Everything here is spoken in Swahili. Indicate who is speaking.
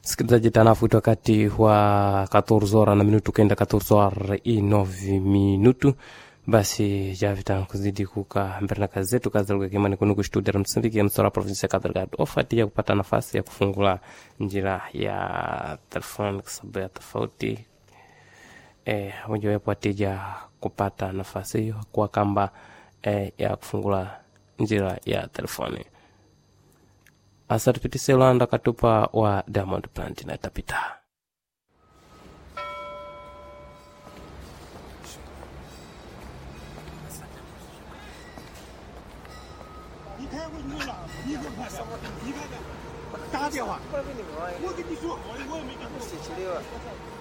Speaker 1: msikilizaji tanafuti wakati wa 14 hora na minutu kenda 14 hora i 9 minutu basi javita kuzidi kuka mbele na kazi zetu kazi lugha kimani kunuku studio ya Msambiki ya msora provinsi ya Cabo Delgado ofati ya kupata nafasi ya kufungula njira ya telefoni kwa sababu ya tofauti eh, mojawapo atija kupata nafasi hiyo kwa kamba eh, ya kufungula njira ya telefoni asa tupitise ulanda katupa wa Diamond Plant na itapita
Speaker 2: 你开过去了，你给我看看，你看看，打电话，我跟你说好的，我也没跟你说。